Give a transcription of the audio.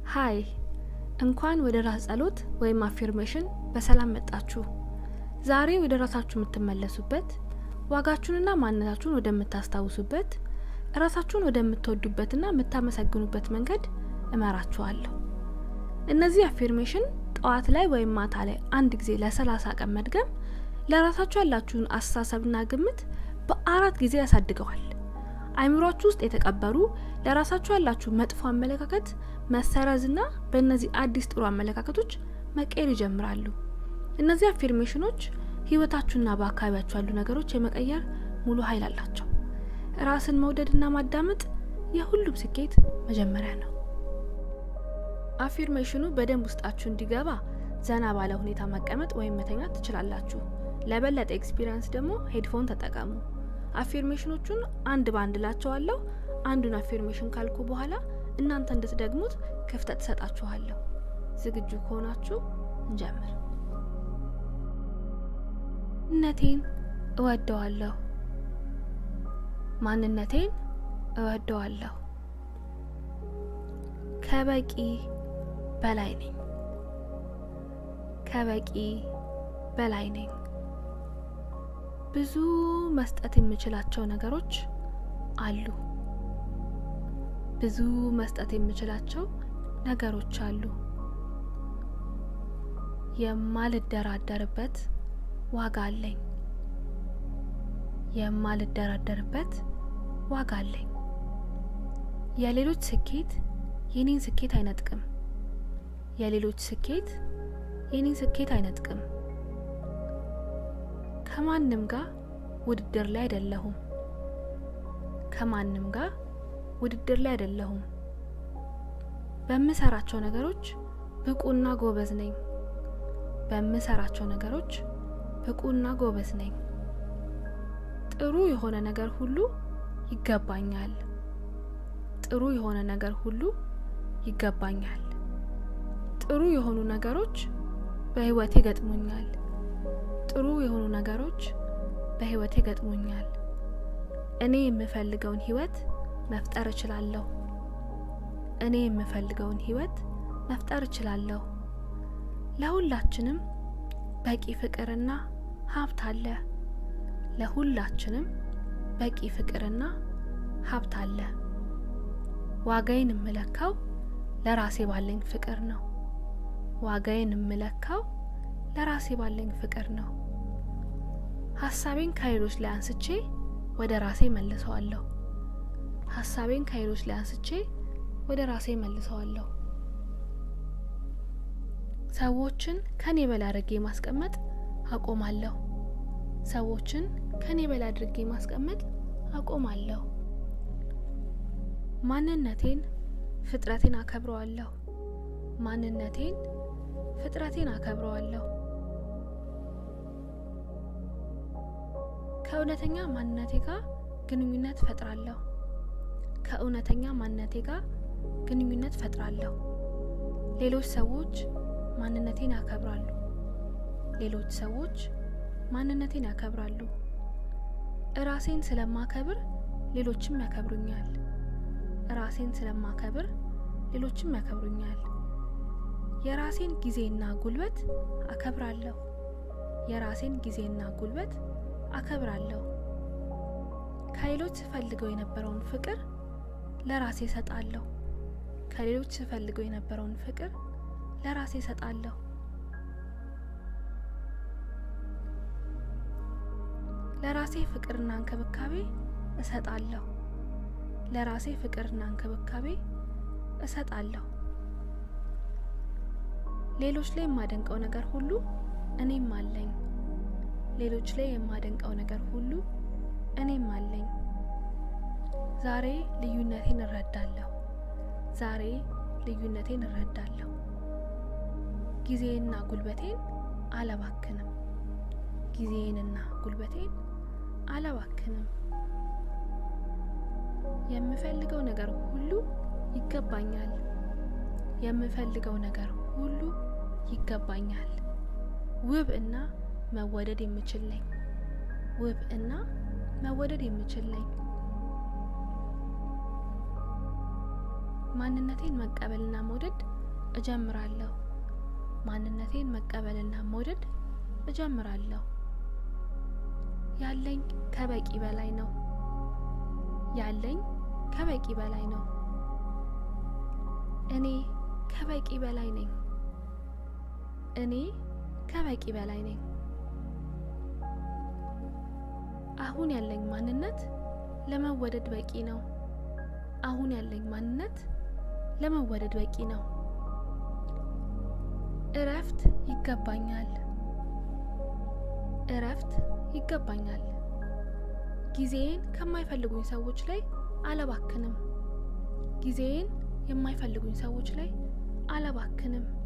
ሀይ እንኳን ወደ ራስ ጸሎት ወይም አፊርሜሽን በሰላም መጣችሁ። ዛሬ ወደ ራሳችሁ የምትመለሱበት፣ ዋጋችሁንና ማንነታችሁን ወደምታስታውሱበት፣ ራሳችሁን ወደምትወዱበትና የምታመሰግኑበት መንገድ እመራችኋለሁ። እነዚህ አፊርሜሽን ጠዋት ላይ ወይም ማታ ላይ አንድ ጊዜ ለሰላሳ ቀን መድገም ለራሳችሁ ያላችሁን አስተሳሰብና ግምት በአራት ጊዜ ያሳድገዋል። አይምሯችሁ ውስጥ የተቀበሩ ለራሳችሁ ያላችሁ መጥፎ አመለካከት መሰረዝና በእነዚህ አዲስ ጥሩ አመለካከቶች መቀየር ይጀምራሉ። እነዚህ አፊርሜሽኖች ህይወታችሁና በአካባቢያችሁ ያሉ ነገሮች የመቀየር ሙሉ ኃይል አላቸው። ራስን መውደድና ማዳመጥ የሁሉም ስኬት መጀመሪያ ነው። አፊርሜሽኑ በደንብ ውስጣችሁ እንዲገባ ዘና ባለ ሁኔታ መቀመጥ ወይም መተኛት ትችላላችሁ። ለበለጠ ኤክስፒሪየንስ ደግሞ ሄድፎን ተጠቀሙ። አፊርሜሽኖቹን አንድ በአንድ ላቸዋለሁ። አንዱን አፊርሜሽን ካልኩ በኋላ እናንተ እንድትደግሙት ክፍተት ትሰጣችኋለሁ። ዝግጁ ከሆናችሁ እንጀምር። ማንነቴን እወደዋለሁ። ማንነቴን እወደዋለሁ። ከበቂ በላይ ነኝ። ከበቂ በላይ ነኝ። ብዙ መስጠት የምችላቸው ነገሮች አሉ። ብዙ መስጠት የምችላቸው ነገሮች አሉ። የማልደራደርበት ዋጋ አለኝ። የማልደራደርበት ዋጋ አለኝ። የሌሎች ስኬት የኔን ስኬት አይነጥቅም። የሌሎች ስኬት የኔን ስኬት አይነጥቅም። ከማንም ጋር ውድድር ላይ አይደለሁም። ከማንም ጋር ውድድር ላይ አይደለሁም። በምሰራቸው ነገሮች ብቁና ጎበዝ ነኝ። በምሰራቸው ነገሮች ብቁና ጎበዝ ነኝ። ጥሩ የሆነ ነገር ሁሉ ይገባኛል። ጥሩ የሆነ ነገር ሁሉ ይገባኛል። ጥሩ የሆኑ ነገሮች በህይወቴ ገጥሞኛል። ጥሩ የሆኑ ነገሮች በህይወቴ ገጥሞኛል። እኔ የምፈልገውን ህይወት መፍጠር እችላለሁ። እኔ የምፈልገውን ህይወት መፍጠር እችላለሁ። ለሁላችንም በቂ ፍቅርና ሀብት አለ። ለሁላችንም በቂ ፍቅርና ሀብት አለ። ዋጋዬን የምለካው ለራሴ ባለኝ ፍቅር ነው። ዋጋዬን የምለካው ለራሴ ባለኝ ፍቅር ነው። ሀሳቤን ከሌሎች ላይ አንስቼ ወደ ራሴ መልሰዋለሁ። ሀሳቤን ከሌሎች ላይ አንስቼ ወደ ራሴ መልሰዋለሁ። ሰዎችን ከኔ በላይ አድርጌ ማስቀመጥ አቆማለሁ። ሰዎችን ከኔ በላይ አድርጌ ማስቀመጥ አቆማለሁ። ማንነቴን ፍጥረቴን አከብረዋለሁ። ማንነቴን ፍጥረቴን አከብረዋለሁ። ከእውነተኛ ማንነቴ ጋር ግንኙነት ፈጥራለሁ። ከእውነተኛ ማንነቴ ጋር ግንኙነት ፈጥራለሁ። ሌሎች ሰዎች ማንነቴን ያከብራሉ። ሌሎች ሰዎች ማንነቴን ያከብራሉ። እራሴን ስለማከብር ሌሎችም ያከብሩኛል። ራሴን ስለማከብር ሌሎችም ያከብሩኛል። የራሴን ጊዜና ጉልበት አከብራለሁ። የራሴን ጊዜና ጉልበት አከብራለሁ። ከሌሎች ስፈልገው የነበረውን ፍቅር ለራሴ እሰጣለሁ። ከሌሎች ስፈልገው የነበረውን ፍቅር ለራሴ እሰጣለሁ። ለራሴ ፍቅርና እንክብካቤ እሰጣለሁ። ለራሴ ፍቅርና እንክብካቤ እሰጣለሁ። ሌሎች ላይ የማደንቀው ነገር ሁሉ እኔም አለኝ። ሌሎች ላይ የማደንቀው ነገር ሁሉ እኔም አለኝ። ዛሬ ልዩነቴን እረዳለሁ። ዛሬ ልዩነቴን እረዳለሁ። ጊዜንና ጉልበቴን አላባክንም። ጊዜንና ጉልበቴን አላባክንም። የምፈልገው ነገር ሁሉ ይገባኛል። የምፈልገው ነገር ሁሉ ይገባኛል። ውብ እና መወደድ የምችል ነኝ። ውብ እና መወደድ የምችል ነኝ። ማንነቴን መቀበልና መውደድ እጀምራለሁ። ማንነቴን መቀበልና መውደድ እጀምራለሁ። ያለኝ ከበቂ በላይ ነው። ያለኝ ከበቂ በላይ ነው። እኔ ከበቂ በላይ ነኝ። እኔ ከበቂ በላይ ነኝ። አሁን ያለኝ ማንነት ለመወደድ በቂ ነው። አሁን ያለኝ ማንነት ለመወደድ በቂ ነው። እረፍት ይገባኛል። እረፍት ይገባኛል። ጊዜዬን ከማይፈልጉኝ ሰዎች ላይ አለባክንም። ጊዜዬን የማይፈልጉኝ ሰዎች ላይ አለባክንም።